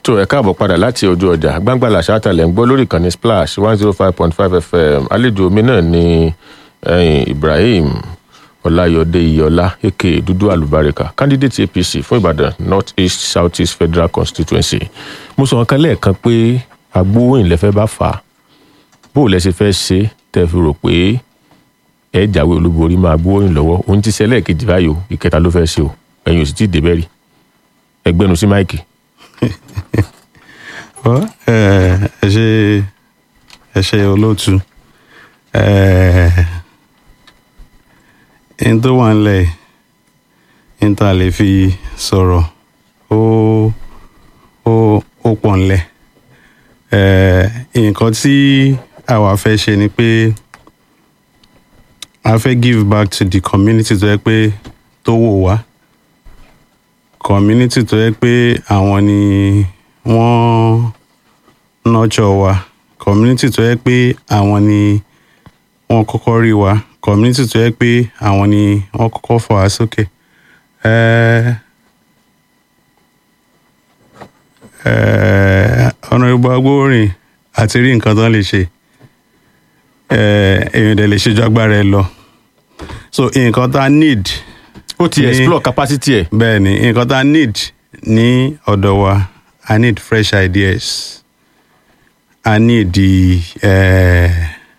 tó ẹ káàbọ̀ padà láti ojú ọjà gbangba làṣà lẹ̀ ń gbọ́ lórí ìkànnì splash one zero five point five fm àlejò mi náà ni eh, ibrahim ọláyọdé iyọlá aka dúdú àlùbáríkà candidate apc fún ìbàdàn north east south east federal constituency mo sọ nǹkan lẹ́ẹ̀kan pé agbóhùn lẹ́fẹ́ bá fà á bó o lẹ ṣe fẹ́ ṣe tẹ́ fi rò pé ẹ jáwé olúborí máa gbóhùn lọ́wọ́ òun ti ṣẹlẹ̀ kejì báyìí o ìkẹta ló fẹ́ ṣe o ẹ̀yin ò sì tí ì débẹ̀ rí ẹgbẹ́nu sí máìkì. Ọ, ẹ ẹ ṣe ẹ ṣe olóòtú ẹ n tó wà nílẹ̀ n tá a lè fi sọ̀rọ̀ ó ó ó pọ̀ nílẹ̀ ẹ nǹkan tí àwa fẹ́ ṣe ni pé a fẹ́ give back to the community tó yẹ pé tó wò wá community tó yẹ pé àwọn ni wọ́n nurture wa community tó yẹ pé àwọn ni wọ́n kọ́kọ́ rí wa community tó yẹ pé àwọn ni wọ́n kọ́kọ́ fà wá sókè. Eh, eh, Honourable Agbowórin àti rí nǹkan tán lè ṣe eh, èèyàn dẹ̀ lè ṣe ju agbára ẹ lọ so nǹkan tá a need ó ti ní- explore capacity ẹ̀ bẹ́ẹ̀ ni nǹkan tá a need ní ọ̀dọ̀ wa i need fresh ideas i need the eh,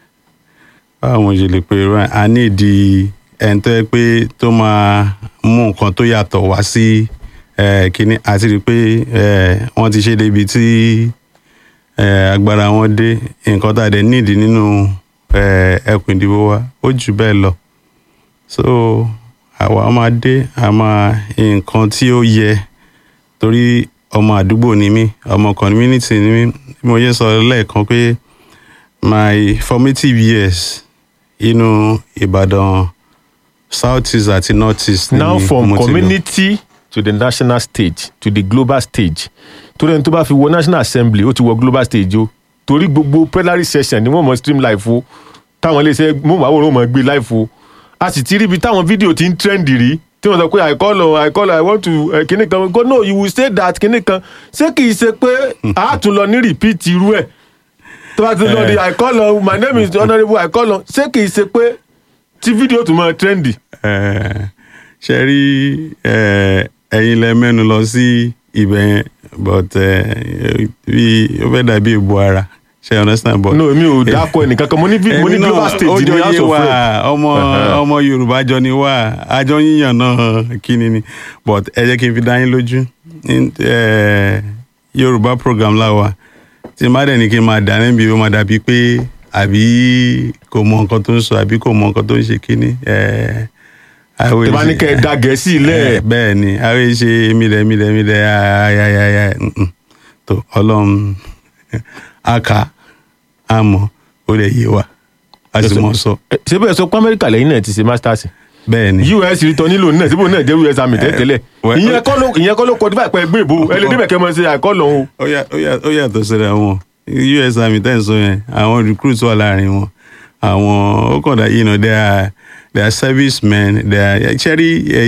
báwo mo ṣe lè pè é i need the ẹni tó yẹ pé tó máa mú nǹkan tó yàtọ̀ wá sí eh, kínní àti rí i pé eh, wọ́n ti ṣe débi tí eh, agbára wọn dé nǹkan tá a dẹ̀ need nínú eh, ẹkùn ìdìbò wa ó jù bẹ́ẹ̀ lọ so àwa máa dé àmà nǹkan tí ó yẹ torí ọmọ àdúgbò ni mí ọmọ community ni mí bí mo yẹ sọ lẹ́ẹ̀kan pé my formative years inú ìbàdàn south east àti north east ni now mo from ti lò. community to the national stage to the global stage torí ẹni tó bá fi wọ national assembly ó ti wọ global stage o torí gbogbo plenary session ni wọ́n mọ̀ stream live o táwọn iléeṣẹ́ mọ̀wáwòrán mọ̀ gbé live o a sì ti rí ibi táwọn fídíò ti ń trend rí tí wọ́n sọ pé i call on i call on i want to uh, kinní kan go no you will say that kinní kan ṣé kì í ṣe pé a tún lọ ní repeat irú ẹ̀ tó bá ti lọ di i call on my name is honourable i call on ṣé kì í ṣe pé tí fídíò tún mọ̀ trendy. Eh, ṣe rí eh, ẹ̀yin lẹ mẹ́nu lọ sí ibẹ̀ yẹn but eh, bí ó fẹ́ dàbí ìbò ara ṣe understand but. no èmi ò dákọ ẹnìkan kan mo ní vi- mo ní Èmi global náà, stage ó ní jọ house yé of wa rep ọmọ Uh-huh. ọmọ yorùbá jọ ni wá àjọ yíyàn náà kíni ni but ẹ jẹ́ kí n fi dá yín lójú In- eh, yorùbá program láwa tí n bá dẹ̀ ní kí n máa dà níbi ó máa dàbí pé àbí kò mọ nǹkan tó ń sọ àbí kò mọ nǹkan tó ń ṣe kíni. eh, àwọn tẹ bá ní èsì- kẹ ẹ da gẹ̀ẹ́sì Eh, lẹ̀ bẹ́ẹ̀ ni àwọn ṣe mílẹ̀ mílẹ̀ mílẹ̀ ayayaya tó ọlọ́run aka àmọ́ ó lè yé wa a sì mọ̀ sọ Ẹ, ṣé bẹ́ẹ̀ sọ pé amẹ́ríkà lẹ́yìn náà ti ṣe masters bẹ́ẹ̀ ni us rí nílò náà síbò náà jẹ́ us àmì tẹ́tẹ́lẹ̀ well, ìyẹn kọ́ ló ìyẹn kọ́ ló kọ́ dípà pẹ́ gbé ìbò ẹ lè débẹ̀ kẹ́ mọ́ ṣe àìkọ́ lọ́hùn ó yà- ó yà- ó yàtọ̀ síra wọn us army tẹ́ ń sọ yẹn àwọn recruits wà láàrin wọn àwọn ó kàn dá yìí nà they are they are servicemen they are ṣẹ́rí